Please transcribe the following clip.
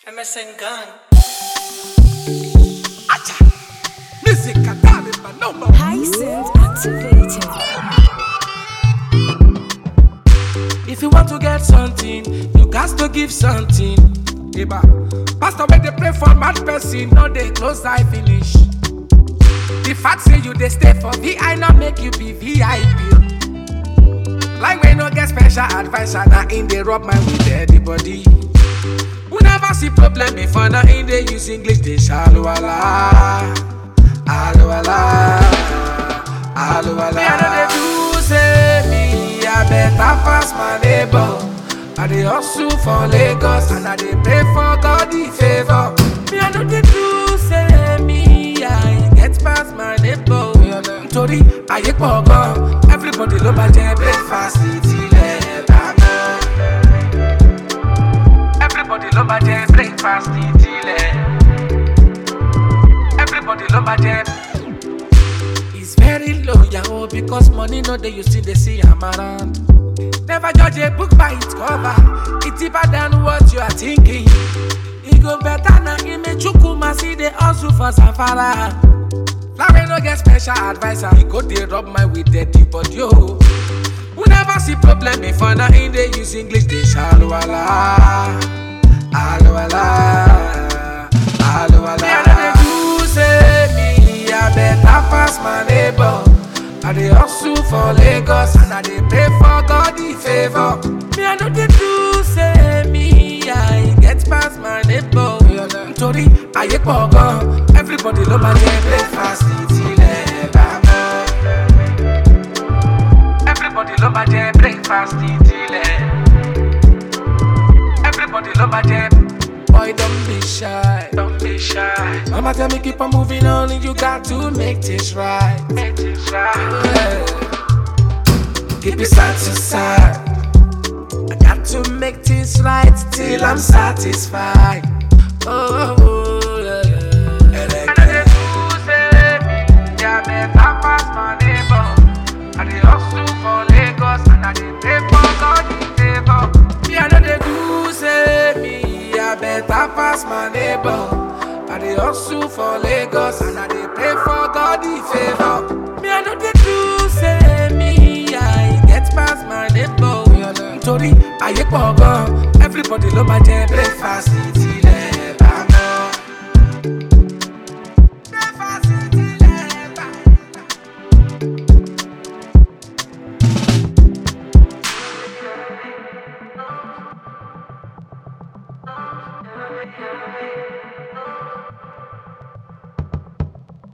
MSN Gang. Music and darling, my number. Hyacinth activated. If you want to get something, you got to give something. Eba. Pastor, when they pray for mad person, no they close eye finish. The fact say you they stay for VI, not make you be VIP. Like we no get special advisor, now in they rub my with everybody. We never see problem before, now in they use English, they shallow ala. Alo ala. Alo ala. Me, I know they do say me, I better pass my neighbor. I dey hustle for Lagos and I dey pray for God the favor. Me, I know they do say me, I get past my neighbor. Nítorí ayé pọ̀ gan, everybody ló máa jẹ breakfast tilẹ̀ bá mọ́. Everybody ló máa jẹ breakfast tilẹ̀. Everybody love my jam. It's very low, yahoo, because money no dey you see they see am around. Never judge a book by its cover. It's deeper than what you are thinking. It go better na image chukuma see the hustle for safara. Larry no get special advisor. He go dey rub my with dirty body yo. We never see problem before now in they use English they shallow ala. Alo ala. Alo ala. Me I know they do say me I better pass my neighbor. I dey hustle for Lagos and I dey pray for God the favor. Me I know they do say me I get past my neighbor. Nítorí ayé pọ̀ gan, everybody ló máa jẹ breakfast tilẹ̀ bá mọ́. Everybody ló máa jẹ breakfast tilẹ̀. Everybody ló máa jẹ. Boy, don't be shy. Don't be shy. Mama tell me keep on moving on and you got to make this right. Make this right. Yeah. Keep it side to side. I got to make this right till I'm satisfied. Oh, oh, oh yeah, yeah. And I get to say me, yeah, better pass my neighbor. I dey hustle for Lagos and I dey pray for God the favor. Me, I know they do say me, I better pass my neighbor. I dey hustle for Lagos and I dey pray for God the favor. Me, I know they do say me, I get past my neighbor. Nítorí ayé pọ̀ gan, everybody ló máa jẹ breakfast